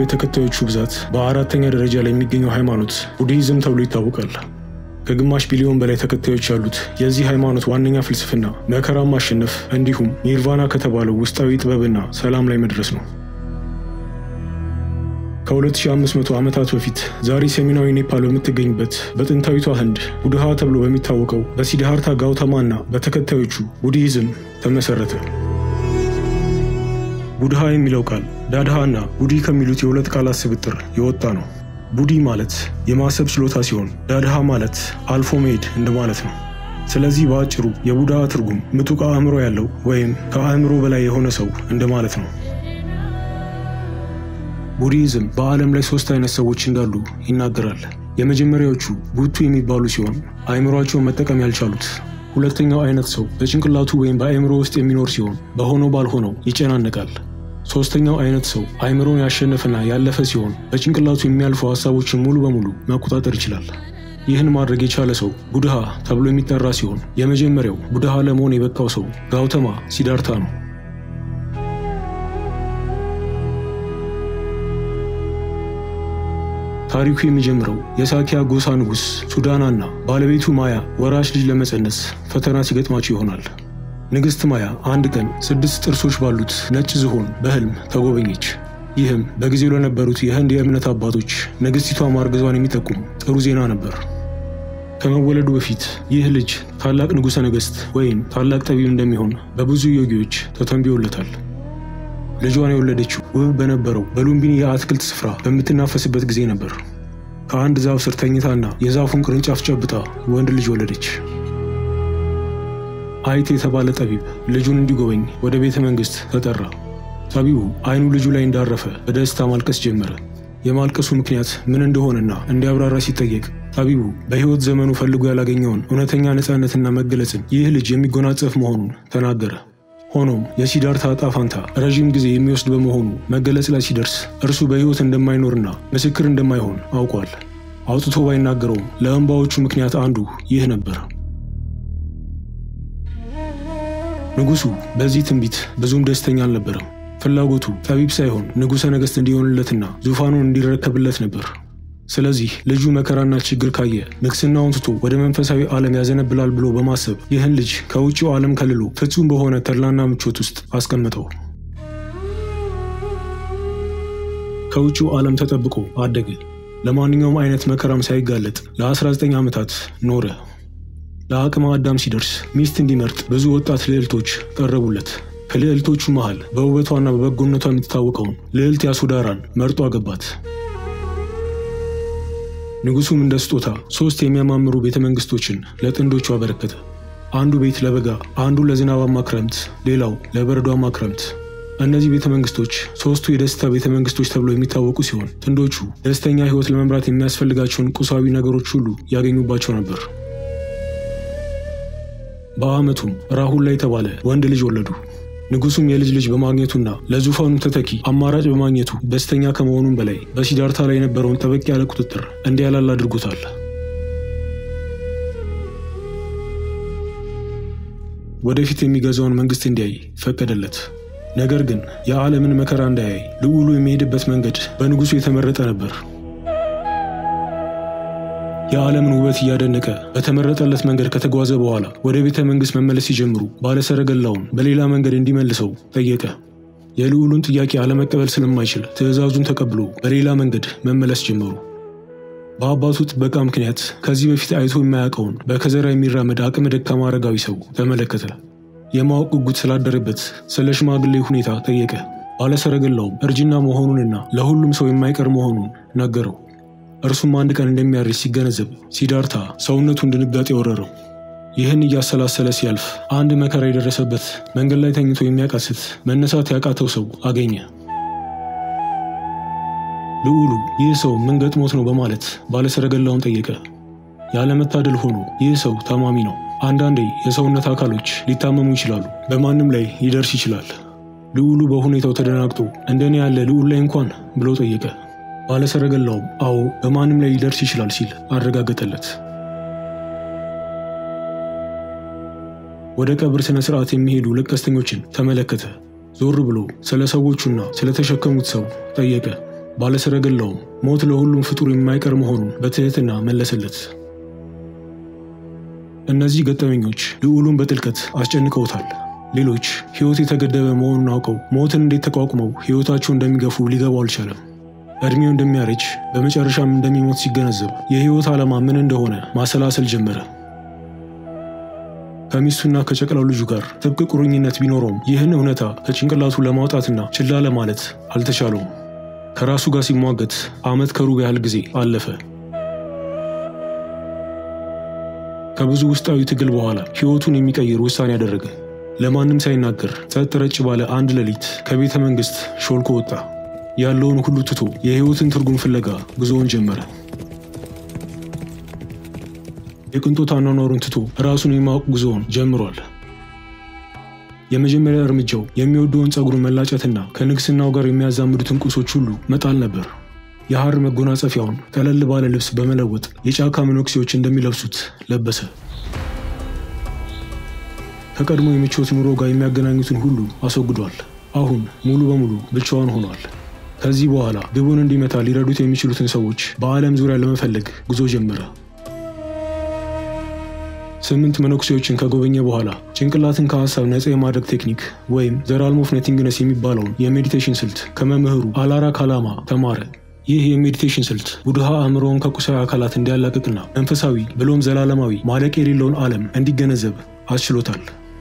ተከታዮቹ ብዛት በአራተኛ ደረጃ ላይ የሚገኘው ሃይማኖት ቡድሂዝም ተብሎ ይታወቃል። ከግማሽ ቢሊዮን በላይ ተከታዮች ያሉት የዚህ ሃይማኖት ዋነኛ ፍልስፍና መከራን ማሸነፍ እንዲሁም ኒርቫና ከተባለው ውስጣዊ ጥበብና ሰላም ላይ መድረስ ነው። ከ2500 ዓመታት በፊት ዛሬ ሰሜናዊ ኔፓል በምትገኝበት በጥንታዊቷ ህንድ ቡድሃ ተብሎ በሚታወቀው በሲድሃርታ ጋውተማ እና በተከታዮቹ ቡድሂዝም ተመሰረተ። ቡድሃ የሚለው ቃል ዳድሃ እና ቡዲ ከሚሉት የሁለት ቃላት ስብጥር የወጣ ነው። ቡዲ ማለት የማሰብ ችሎታ ሲሆን ዳድሃ ማለት አልፎ መሄድ እንደማለት ነው። ስለዚህ በአጭሩ የቡድሃ ትርጉም ምጡቅ አእምሮ ያለው ወይም ከአእምሮ በላይ የሆነ ሰው እንደማለት ነው። ቡድሂዝም በዓለም ላይ ሶስት አይነት ሰዎች እንዳሉ ይናገራል። የመጀመሪያዎቹ ቡቱ የሚባሉ ሲሆን አእምሯቸውን መጠቀም ያልቻሉት። ሁለተኛው አይነት ሰው በጭንቅላቱ ወይም በአእምሮ ውስጥ የሚኖር ሲሆን በሆነው ባልሆነው ይጨናነቃል። ሶስተኛው አይነት ሰው አእምሮን ያሸነፈና ያለፈ ሲሆን በጭንቅላቱ የሚያልፉ ሀሳቦችን ሙሉ በሙሉ መቆጣጠር ይችላል። ይህን ማድረግ የቻለ ሰው ቡድሃ ተብሎ የሚጠራ ሲሆን የመጀመሪያው ቡድሃ ለመሆን የበቃው ሰው ጋውተማ ሲዳርታ ነው። ታሪኩ የሚጀምረው የሳኪያ ጎሳ ንጉሥ ሱዳናና ባለቤቱ ማያ ወራሽ ልጅ ለመጸነስ ፈተና ሲገጥማቸው ይሆናል። ንግሥት ማያ አንድ ቀን ስድስት ጥርሶች ባሉት ነጭ ዝሆን በሕልም ተጎበኘች። ይህም በጊዜው ለነበሩት የህንድ የእምነት አባቶች ንግሥቲቷ ማርገዟን የሚጠቁም ጥሩ ዜና ነበር። ከመወለዱ በፊት ይህ ልጅ ታላቅ ንጉሠ ነገሥት ወይም ታላቅ ጠቢብ እንደሚሆን በብዙ ዮጊዎች ተተንብዮለታል። ልጇን የወለደችው ውብ በነበረው በሉምቢኒ የአትክልት ስፍራ በምትናፈስበት ጊዜ ነበር። ከአንድ ዛፍ ስር ተኝታና የዛፉን ቅርንጫፍ ጨብጣ ወንድ ልጅ ወለደች። አይት የተባለ ጠቢብ ልጁን እንዲጎበኝ ወደ ቤተ መንግሥት ተጠራ። ጠቢቡ አይኑ ልጁ ላይ እንዳረፈ በደስታ ማልቀስ ጀመረ። የማልቀሱ ምክንያት ምን እንደሆነና እንዲያብራራ ሲጠየቅ ጠቢቡ በሕይወት ዘመኑ ፈልጎ ያላገኘውን እውነተኛ ነፃነትና መገለጽን ይህ ልጅ የሚጎናጸፍ መሆኑን ተናገረ። ሆኖም የሲዳርታ ዕጣ ፋንታ ረዥም ጊዜ የሚወስድ በመሆኑ መገለጽ ላይ ሲደርስ እርሱ በሕይወት እንደማይኖርና ምስክር እንደማይሆን አውቋል። አውጥቶ ባይናገረውም ለእንባዎቹ ምክንያት አንዱ ይህ ነበር። ንጉሡ በዚህ ትንቢት ብዙም ደስተኛ አልነበረም። ፍላጎቱ ጠቢብ ሳይሆን ንጉሠ ነገሥት እንዲሆንለትና ዙፋኑን እንዲረከብለት ነበር። ስለዚህ ልጁ መከራና ችግር ካየ ንግስናውን ትቶ ወደ መንፈሳዊ ዓለም ያዘነብላል ብሎ በማሰብ ይህን ልጅ ከውጭው ዓለም ከልሎ ፍጹም በሆነ ተድላና ምቾት ውስጥ አስቀምጠው ከውጭው ዓለም ተጠብቆ አደገ። ለማንኛውም አይነት መከራም ሳይጋለጥ ለ19 ዓመታት ኖረ። ለአቅመ አዳም ሲደርስ ሚስት እንዲመርጥ ብዙ ወጣት ልዕልቶች ቀረቡለት። ከልዕልቶቹ መሃል በውበቷና በበጎነቷ የምትታወቀውን ልዕልት ያሱዳራን መርጦ አገባት። ንጉሱም እንደ ስጦታ ሶስት የሚያማምሩ ቤተ መንግስቶችን ለጥንዶቹ አበረከተ። አንዱ ቤት ለበጋ፣ አንዱ ለዝናባማ ክረምት፣ ሌላው ለበረዷማ ክረምት። እነዚህ ቤተ መንግስቶች ሶስቱ የደስታ ቤተ መንግስቶች ተብለው የሚታወቁ ሲሆን ጥንዶቹ ደስተኛ ሕይወት ለመምራት የሚያስፈልጋቸውን ቁሳዊ ነገሮች ሁሉ ያገኙባቸው ነበር። በዓመቱም ራሁል ላይ የተባለ ወንድ ልጅ ወለዱ። ንጉሱም የልጅ ልጅ በማግኘቱና ለዙፋኑ ተተኪ አማራጭ በማግኘቱ ደስተኛ ከመሆኑም በላይ በሲዳርታ ላይ የነበረውን ጠበቅ ያለ ቁጥጥር እንዲያላል አድርጎታል። ወደፊት የሚገዛውን መንግስት እንዲያይ ፈቀደለት። ነገር ግን የዓለምን መከራ እንዳያይ ልዑሉ የሚሄድበት መንገድ በንጉሱ የተመረጠ ነበር። የዓለምን ውበት እያደነቀ በተመረጠለት መንገድ ከተጓዘ በኋላ ወደ ቤተ መንግሥት መመለስ ሲጀምሩ ባለሰረገላውን በሌላ መንገድ እንዲመልሰው ጠየቀ። የልዑሉን ጥያቄ አለመቀበል ስለማይችል ትዕዛዙን ተቀብሎ በሌላ መንገድ መመለስ ጀመሩ። በአባቱ ጥበቃ ምክንያት ከዚህ በፊት አይቶ የማያውቀውን በከዘራ የሚራመድ አቅመ ደካማ አረጋዊ ሰው ተመለከተ። የማወቅ ጉጉት ስላደረበት ስለ ሽማግሌ ሁኔታ ጠየቀ። ባለሰረገላውም እርጅና መሆኑንና ለሁሉም ሰው የማይቀር መሆኑን ነገረው። እርሱም አንድ ቀን እንደሚያርጅ ሲገነዘብ ሲዳርታ ሰውነቱን ድንጋጤ ወረረው። ይህን እያሰላሰለ ሲያልፍ አንድ መከራ የደረሰበት መንገድ ላይ ተኝቶ የሚያቃስት መነሳት ያቃተው ሰው አገኘ። ልዑሉ ይህ ሰው ምን ገጥሞት ነው በማለት ባለሰረገላውን ጠየቀ። ያለመታደል ሆኖ ይህ ሰው ታማሚ ነው። አንዳንዴ የሰውነት አካሎች ሊታመሙ ይችላሉ፣ በማንም ላይ ሊደርስ ይችላል። ልዑሉ በሁኔታው ተደናግጦ እንደኔ ያለ ልዑል ላይ እንኳን ብሎ ጠየቀ። ባለሰረገላውም አዎ በማንም ላይ ሊደርስ ይችላል ሲል አረጋገጠለት። ወደ ቀብር ስነ ስርዓት የሚሄዱ ለቀስተኞችን ተመለከተ። ዞር ብሎ ስለ ሰዎቹና ስለተሸከሙት ሰው ጠየቀ። ባለሰረገላውም ሞት ለሁሉም ፍጡር የማይቀር መሆኑን በትህትና መለሰለት። እነዚህ ገጠመኞች ልዑሉን በጥልቀት አስጨንቀውታል። ሌሎች ሕይወት የተገደበ መሆኑን አውቀው ሞትን እንዴት ተቋቁመው ሕይወታቸው እንደሚገፉ ሊገባው አልቻለም። ዕድሜው እንደሚያረጅ በመጨረሻም እንደሚሞት ሲገነዘብ የሕይወት ዓላማ ምን እንደሆነ ማሰላሰል ጀመረ። ከሚስቱና ከጨቅላው ልጁ ጋር ጥብቅ ቁርኝነት ቢኖረውም ይህን እውነታ ከጭንቅላቱ ለማውጣትና ችላ ለማለት አልተቻለውም። ከራሱ ጋር ሲሟገት ዓመት ከሩብ ያህል ጊዜ አለፈ። ከብዙ ውስጣዊ ትግል በኋላ ሕይወቱን የሚቀይር ውሳኔ ያደረገ። ለማንም ሳይናገር ጸጥ ረጭ ባለ አንድ ሌሊት ከቤተ መንግሥት ሾልኮ ወጣ። ያለውን ሁሉ ትቶ የሕይወትን ትርጉም ፍለጋ ጉዞውን ጀመረ። የቅንጦት አኗኗሩን ትቶ ራሱን የማወቅ ጉዞውን ጀምሯል። የመጀመሪያ እርምጃው የሚወደውን ጸጉሩን መላጨትና ከንግስናው ጋር የሚያዛምዱትን ቁሶች ሁሉ መጣል ነበር። የሐር መጎናጸፊያውን ቀለል ባለ ልብስ በመለወጥ የጫካ መነኩሴዎች እንደሚለብሱት ለበሰ። ከቀድሞ የምቾት ኑሮ ጋር የሚያገናኙትን ሁሉ አስወግዷል። አሁን ሙሉ በሙሉ ብቻዋን ሆኗል። ከዚህ በኋላ ግቡን እንዲመታ ሊረዱት የሚችሉትን ሰዎች በዓለም ዙሪያ ለመፈለግ ጉዞ ጀመረ። ስምንት መነኩሴዎችን ከጎበኘ በኋላ ጭንቅላትን ከሀሳብ ነፃ የማድረግ ቴክኒክ ወይም ዘራልም ኦፍ ነቲንግነስ የሚባለውን የሜዲቴሽን ስልት ከመምህሩ አላራ ካላማ ተማረ። ይህ የሜዲቴሽን ስልት ቡድሃ አእምሮውን ከቁሳዊ አካላት እንዲያላቅቅና መንፈሳዊ ብሎም ዘላለማዊ ማለቅ የሌለውን ዓለም እንዲገነዘብ አስችሎታል።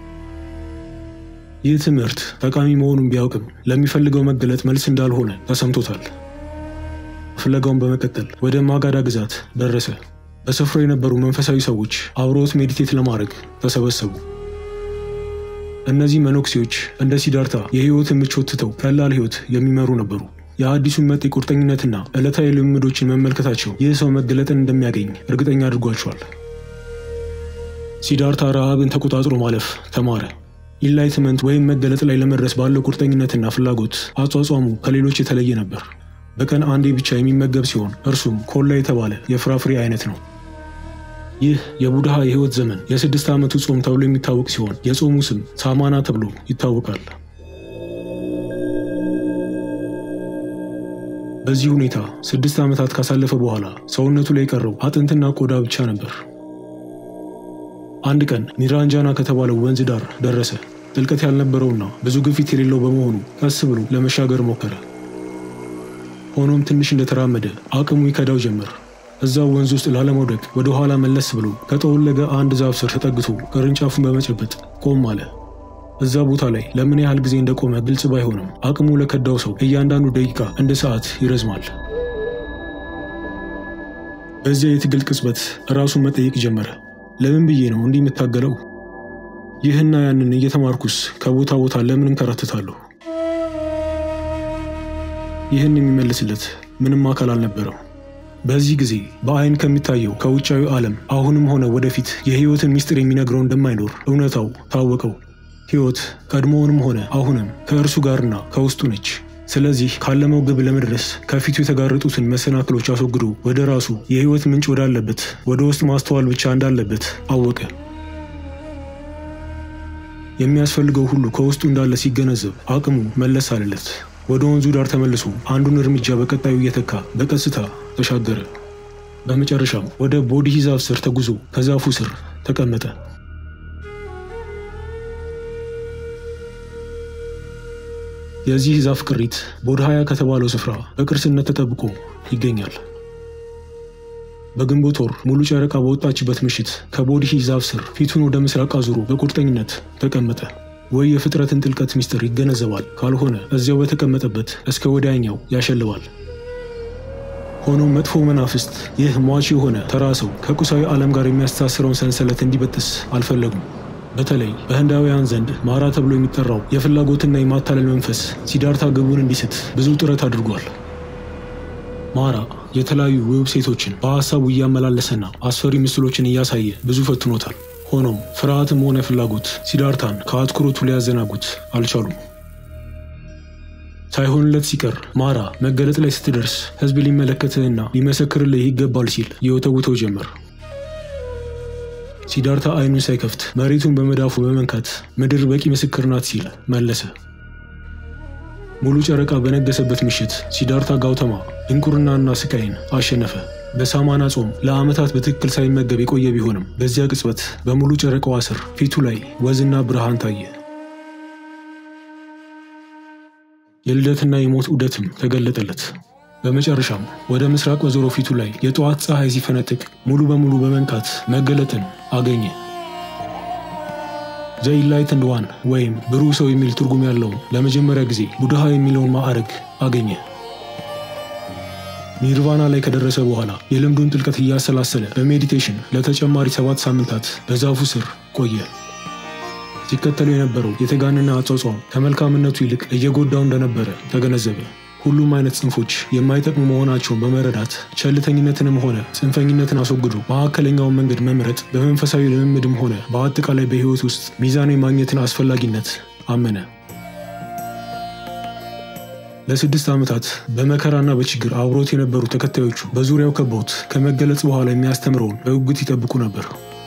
ይህ ትምህርት ጠቃሚ መሆኑን ቢያውቅም ለሚፈልገው መገለጥ መልስ እንዳልሆነ ተሰምቶታል። ፍለጋውን በመቀጠል ወደ ማጋዳ ግዛት ደረሰ። በስፍራው የነበሩ መንፈሳዊ ሰዎች አብረውት ሜዲቴት ለማድረግ ተሰበሰቡ። እነዚህ መነኩሴዎች እንደ ሲዳርታ የሕይወትን ምቾት ትተው ቀላል ሕይወት የሚመሩ ነበሩ። የአዲሱን መጤ ቁርጠኝነትና ዕለታዊ ልምምዶችን መመልከታቸው ይህ ሰው መገለጥን እንደሚያገኝ እርግጠኛ አድርጓቸዋል። ሲዳርታ ረሃብን ተቆጣጥሮ ማለፍ ተማረ። ኢንላይትመንት ወይም መገለጥ ላይ ለመድረስ ባለው ቁርጠኝነትና ፍላጎት አጿጿሙ ከሌሎች የተለየ ነበር። በቀን አንዴ ብቻ የሚመገብ ሲሆን እርሱም ኮላ የተባለ የፍራፍሬ አይነት ነው። ይህ የቡድሃ የሕይወት ዘመን የስድስት ዓመቱ ጾም ተብሎ የሚታወቅ ሲሆን የጾሙ ስም ሳማና ተብሎ ይታወቃል። በዚህ ሁኔታ ስድስት ዓመታት ካሳለፈ በኋላ ሰውነቱ ላይ የቀረው አጥንትና ቆዳ ብቻ ነበር። አንድ ቀን ኒራንጃና ከተባለው ወንዝ ዳር ደረሰ። ጥልቀት ያልነበረውና ብዙ ግፊት የሌለው በመሆኑ ቀስ ብሎ ለመሻገር ሞከረ። ሆኖም ትንሽ እንደተራመደ አቅሙ ይከዳው ጀመር። እዛው ወንዝ ውስጥ ላለመውደቅ ወደ ኋላ መለስ ብሎ ከጠወለገ አንድ ዛፍ ስር ተጠግቶ ቅርንጫፉን በመጨበጥ ቆም አለ። እዛ ቦታ ላይ ለምን ያህል ጊዜ እንደቆመ ግልጽ ባይሆንም አቅሙ ለከዳው ሰው እያንዳንዱ ደቂቃ እንደ ሰዓት ይረዝማል። በዚያ የትግል ቅጽበት ራሱን መጠየቅ ጀመረ። ለምን ብዬ ነው እንዲህ የምታገለው? ይህና ያንን እየተማርኩስ ከቦታ ቦታ ለምን እንከራተታለሁ? ይህን የሚመልስለት ምንም አካል አልነበረው። በዚህ ጊዜ በአይን ከሚታየው ከውጫዊ ዓለም አሁንም ሆነ ወደፊት የሕይወትን ምስጢር የሚነግረው እንደማይኖር እውነታው ታወቀው። ሕይወት ቀድሞውንም ሆነ አሁንም ከእርሱ ጋርና ከውስጡ ነች። ስለዚህ ካለመው ግብ ለመድረስ ከፊቱ የተጋረጡትን መሰናክሎች አስወግዶ ወደ ራሱ የሕይወት ምንጭ ወዳለበት ወደ ውስጥ ማስተዋል ብቻ እንዳለበት አወቀ። የሚያስፈልገው ሁሉ ከውስጡ እንዳለ ሲገነዘብ አቅሙ መለስ አለለት። ወደ ወንዙ ዳር ተመልሶ አንዱን እርምጃ በቀጣዩ እየተካ በቀስታ ተሻገረ። በመጨረሻም ወደ ቦዲሂ ዛፍ ስር ተጉዞ ከዛፉ ስር ተቀመጠ። የዚህ ዛፍ ቅሪት ቦድሃያ ከተባለው ስፍራ በቅርስነት ተጠብቆ ይገኛል። በግንቦት ወር ሙሉ ጨረቃ በወጣችበት ምሽት ከቦዲሂ ዛፍ ስር ፊቱን ወደ ምስራቅ አዙሮ በቁርጠኝነት ተቀመጠ። ወይ የፍጥረትን ጥልቀት ምስጢር ይገነዘባል፣ ካልሆነ እዚያው በተቀመጠበት እስከ ወዲያኛው ያሸልባል። ሆኖም መጥፎ መናፍስት ይህ ሟች የሆነ ተራ ሰው ከቁሳዊ ዓለም ጋር የሚያስተሳስረውን ሰንሰለት እንዲበጥስ አልፈለጉም። በተለይ በህንዳውያን ዘንድ ማራ ተብሎ የሚጠራው የፍላጎትና የማታለል መንፈስ ሲዳርታ ግቡን እንዲስት ብዙ ጥረት አድርጓል። ማራ የተለያዩ ውብ ሴቶችን በሐሳቡ እያመላለሰና አስፈሪ ምስሎችን እያሳየ ብዙ ፈትኖታል። ሆኖም ፍርሃትም ሆነ ፍላጎት ሲዳርታን ከአትኩሮቱ ሊያዘናጉት አልቻሉም። ሳይሆንለት ሲቀር ማራ መገለጥ ላይ ስትደርስ ህዝብ ሊመለከትህና ሊመሰክርልህ ይገባል ሲል የወተውተው ጀመር። ሲዳርታ አይኑን ሳይከፍት መሬቱን በመዳፉ በመንካት ምድር በቂ ምስክር ናት ሲል መለሰ። ሙሉ ጨረቃ በነገሰበት ምሽት ሲዳርታ ጋውተማ ድንቁርናና ስቃይን አሸነፈ። በሳማና ጾም ለዓመታት በትክክል ሳይመገብ የቆየ ቢሆንም በዚያ ቅጽበት በሙሉ ጨረቃዋ ስር ፊቱ ላይ ወዝና ብርሃን ታየ። የልደትና የሞት ዑደትም ተገለጠለት። በመጨረሻም ወደ ምስራቅ በዞሮ ፊቱ ላይ የጠዋት ፀሐይ ሲፈነጥቅ ሙሉ በሙሉ በመንቃት መገለጥን አገኘ። ዘ ኢንላይትንድ ዋን ወይም ብሩህ ሰው የሚል ትርጉም ያለውን ለመጀመሪያ ጊዜ ቡድሃ የሚለውን ማዕረግ አገኘ። ኒርቫና ላይ ከደረሰ በኋላ የልምዱን ጥልቀት እያሰላሰለ በሜዲቴሽን ለተጨማሪ ሰባት ሳምንታት በዛፉ ስር ቆየ። ሲከተለው የነበረው የተጋነነ አጿጿም ከመልካምነቱ ይልቅ እየጎዳው እንደነበረ ተገነዘበ። ሁሉም አይነት ጽንፎች የማይጠቅሙ መሆናቸውን በመረዳት ቸልተኝነትንም ሆነ ጽንፈኝነትን አስወግዶ መካከለኛውን መንገድ መምረጥ በመንፈሳዊ ልምምድም ሆነ በአጠቃላይ በሕይወት ውስጥ ሚዛን የማግኘትን አስፈላጊነት አመነ። ለስድስት ዓመታት በመከራና በችግር አብሮት የነበሩ ተከታዮቹ በዙሪያው ከበውት ከመገለጽ በኋላ የሚያስተምረውን በጉጉት ይጠብቁ ነበር።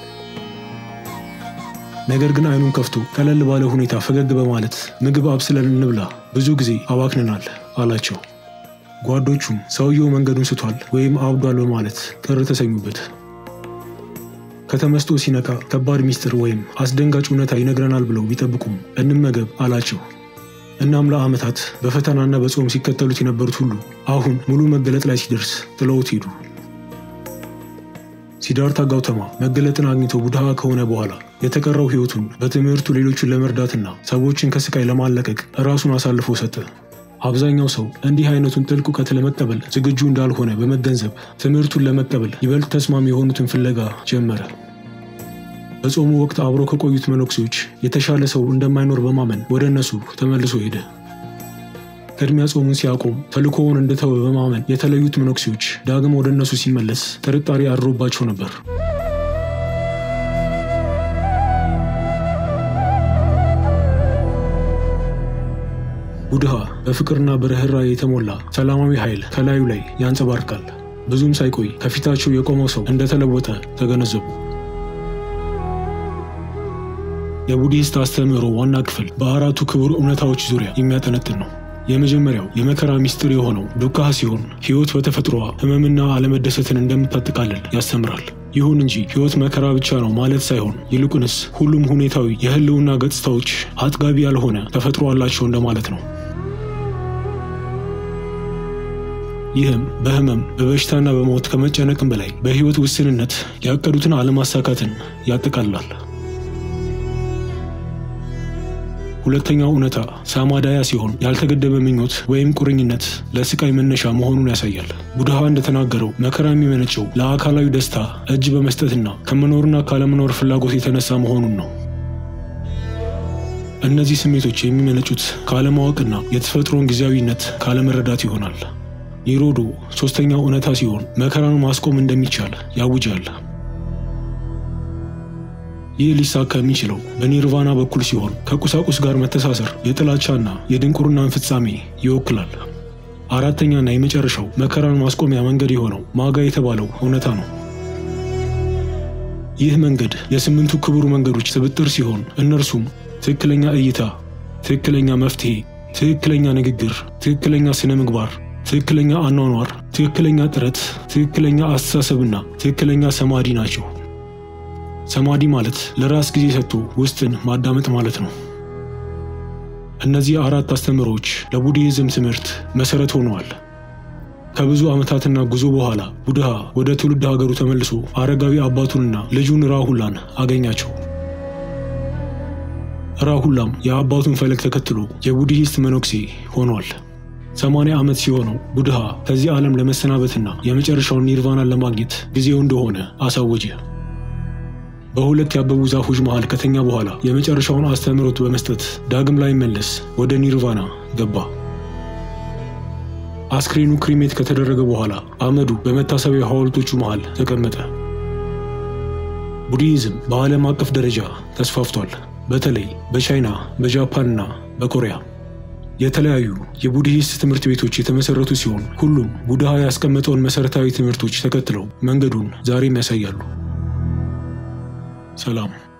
ነገር ግን አይኑን ከፍቶ ቀለል ባለ ሁኔታ ፈገግ በማለት ምግብ አብስለን እንብላ፣ ብዙ ጊዜ አባክነናል አላቸው። ጓዶቹም ሰውየው መንገዱን ስቷል ወይም አብዷል በማለት ቅር ተሰኙበት። ከተመስጦ ሲነቃ ከባድ ሚስጥር ወይም አስደንጋጭ እውነታ ይነግረናል ብለው ቢጠብቁም እንመገብ አላቸው። እናም ለዓመታት በፈተናና በጾም ሲከተሉት የነበሩት ሁሉ አሁን ሙሉ መገለጥ ላይ ሲደርስ ጥለውት ሄዱ። ሲዳርታ ጋውተማ መገለጥን አግኝቶ ቡድሃ ከሆነ በኋላ የተቀረው ሕይወቱን በትምህርቱ ሌሎቹን ለመርዳትና ሰዎችን ከስቃይ ለማለቀቅ ራሱን አሳልፎ ሰጠ። አብዛኛው ሰው እንዲህ አይነቱን ጥልቅ እውቀት ለመቀበል ዝግጁ እንዳልሆነ በመገንዘብ ትምህርቱን ለመቀበል ይበልጥ ተስማሚ የሆኑትን ፍለጋ ጀመረ። በጾሙ ወቅት አብሮ ከቆዩት መነኩሴዎች የተሻለ ሰው እንደማይኖር በማመን ወደ እነሱ ተመልሶ ሄደ። ቅድሚያ ጾሙን ሲያቆም ተልእኮውን እንደተወ በማመን የተለዩት መነኩሴዎች ዳግም ወደ እነሱ ሲመለስ ጥርጣሬ አድሮባቸው ነበር። ቡድሃ በፍቅርና በርኅራኄ የተሞላ ሰላማዊ ኃይል ከላዩ ላይ ያንጸባርቃል። ብዙም ሳይቆይ ከፊታቸው የቆመው ሰው እንደተለወጠ ተገነዘቡ። የቡዲስት አስተምህሮ ዋና ክፍል በአራቱ ክቡር እውነታዎች ዙሪያ የሚያጠነጥን ነው። የመጀመሪያው የመከራ ሚስጥር የሆነው ዱካህ ሲሆን ሕይወት በተፈጥሮዋ ሕመምና አለመደሰትን እንደምታጠቃልል ያስተምራል። ይሁን እንጂ ሕይወት መከራ ብቻ ነው ማለት ሳይሆን ይልቁንስ ሁሉም ሁኔታዊ የህልውና ገጽታዎች አጥጋቢ ያልሆነ ተፈጥሮ አላቸው እንደማለት ነው። ይህም በህመም በበሽታና በሞት ከመጨነቅም በላይ በሕይወት ውስንነት ያቀዱትን አለማሳካትን ያጠቃልላል። ሁለተኛው እውነታ ሳማዳያ ሲሆን ያልተገደበ ምኞት ወይም ቁርኝነት ለስቃይ መነሻ መሆኑን ያሳያል። ቡድሃ እንደተናገረው መከራ የሚመነጨው ለአካላዊ ደስታ እጅ በመስጠትና ከመኖርና ካለመኖር ፍላጎት የተነሳ መሆኑን ነው። እነዚህ ስሜቶች የሚመነጩት ካለማወቅና የተፈጥሮን ጊዜያዊነት ካለመረዳት ይሆናል። ኒሮዶ ሦስተኛው እውነታ ሲሆን መከራን ማስቆም እንደሚቻል ያውጃል። ይህ ሊሳካ የሚችለው በኒርቫና በኩል ሲሆን ከቁሳቁስ ጋር መተሳሰር የጥላቻና የድንቁርናን ፍጻሜ ይወክላል። አራተኛና የመጨረሻው መከራን ማስቆሚያ መንገድ የሆነው ማጋ የተባለው እውነታ ነው። ይህ መንገድ የስምንቱ ክቡር መንገዶች ስብጥር ሲሆን እነርሱም ትክክለኛ እይታ፣ ትክክለኛ መፍትሄ፣ ትክክለኛ ንግግር፣ ትክክለኛ ስነ ምግባር፣ ትክክለኛ አኗኗር፣ ትክክለኛ ጥረት፣ ትክክለኛ አስተሳሰብና ትክክለኛ ሰማዲ ናቸው። ሰማዲ ማለት ለራስ ጊዜ ሰጥቶ ውስጥን ማዳመጥ ማለት ነው። እነዚህ አራት አስተምህሮዎች ለቡድሂዝም ትምህርት መሰረት ሆነዋል። ከብዙ ዓመታትና ጉዞ በኋላ ቡድሃ ወደ ትውልድ ሀገሩ ተመልሶ አረጋዊ አባቱንና ልጁን ራሁላን አገኛቸው። ራሁላም የአባቱን ፈለግ ተከትሎ የቡድሂስት መነኩሴ ሆኗል። ሰማንያ ዓመት ሲሆነው ቡድሃ ከዚህ ዓለም ለመሰናበትና የመጨረሻውን ኒርቫናን ለማግኘት ጊዜው እንደሆነ አሳወጀ። በሁለት ያበቡ ዛፎች መሃል ከተኛ በኋላ የመጨረሻውን አስተምህሮት በመስጠት ዳግም ላይ መለስ ወደ ኒርቫና ገባ። አስክሬኑ ክሪሜት ከተደረገ በኋላ አመዱ በመታሰቢያ ሐውልቶቹ መሃል ተቀመጠ። ቡድሂዝም በዓለም አቀፍ ደረጃ ተስፋፍቷል። በተለይ በቻይና በጃፓንና በኮሪያ የተለያዩ የቡድሂስት ትምህርት ቤቶች የተመሰረቱ ሲሆን ሁሉም ቡድሃ ያስቀመጠውን መሠረታዊ ትምህርቶች ተከትለው መንገዱን ዛሬም ያሳያሉ። ሰላም